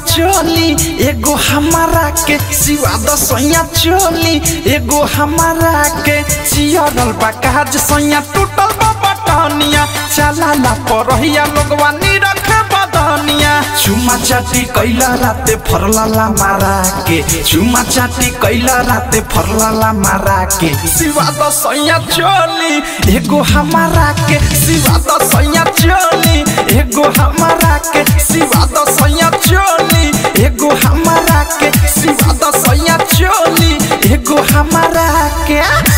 चोली एगो हमारा के सिवा दसैया चोली एगो हमारा के चियरल बा काज सैया टूटल बा बटनिया चलाला परहिया लोगवा निरख बदनिया चुमा चाटी कैला राते फरलाला मारा के चुमा चाटी कैला राते फरलाला मारा के सिवा दसैया चोली एगो हमारा के सिवा दसैया चोली एगो हमारा के सिवा दसैया चोली एगो हमारा के सिवा दसैया चोली एगो हमारा के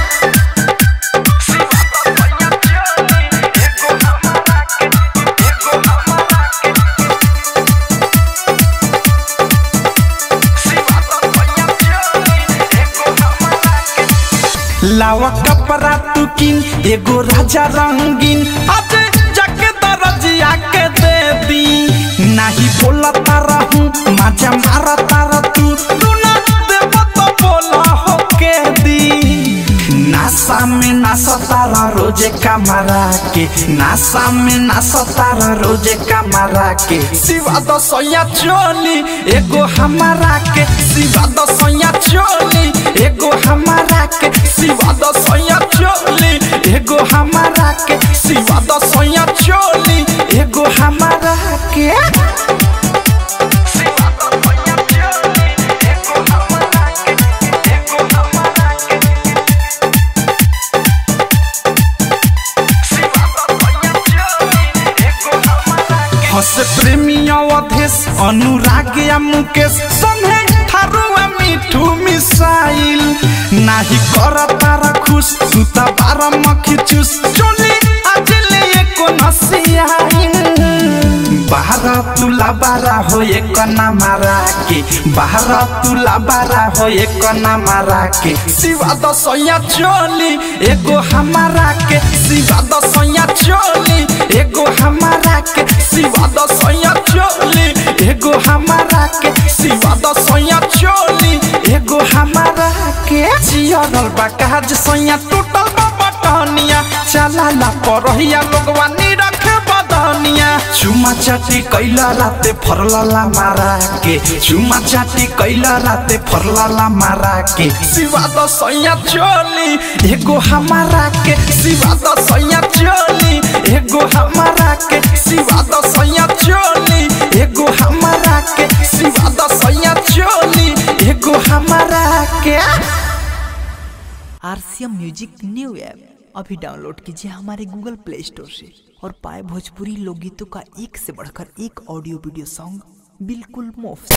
लावा कपड़ा तू किन एगो राजा रंगीन आज जाके दरजिया के दे दी नाही बोला तारा हूँ मजा मारा तारा तू तू ना देव तो बोला हो के दी नासा में नासा तारा रोजे कमरा के नासा में नासा तारा रोजे कमरा के सिवा दसैया चोली एगो हमारा के सिवा दसैया चोली एगो हमारा के सिवा दसैया चोली एगो हमारा के सिवा दसैया चोली एगो हमारा के हस प्रेमी अवधेश अनुराग या मुकेश संगे थारुआ मिठू मिसाइल नाही कर तारा खुश तू त बारा मखी चूस चोली आज ले एको नसियाइल बाहर तुला बारा हो एक ना मारा के बाहर तुला बारा हो एक ना मारा के सिवा दसैया चोली एगो हमारा के सिवा दसैया चोली एगो हमारा के सिवा दसैया चोली एगो हमारा के सिवा दसैया चोली एगो हमारा के जियरल बा काज सैया टूटल बा बटनिया चलाला परहिया लोगवा निरख बदनिया चुमा चाटी कैला राते फरलाला मारा के चुमा चाटी कैला राते फरलाला मारा के सिवा दसैया चोली एगो हमारा के सिवा दसैया चोली एगो हमारा के सिवा दसैया चोली एगो हमारा के सिवा दसैया चोली एगो हमारा के आरसीएम म्यूजिक न्यू ऐप अभी डाउनलोड कीजिए हमारे गूगल प्ले स्टोर से और पाए भोजपुरी लोकगीतों का एक से बढ़कर एक ऑडियो वीडियो सॉन्ग बिल्कुल मुफ्त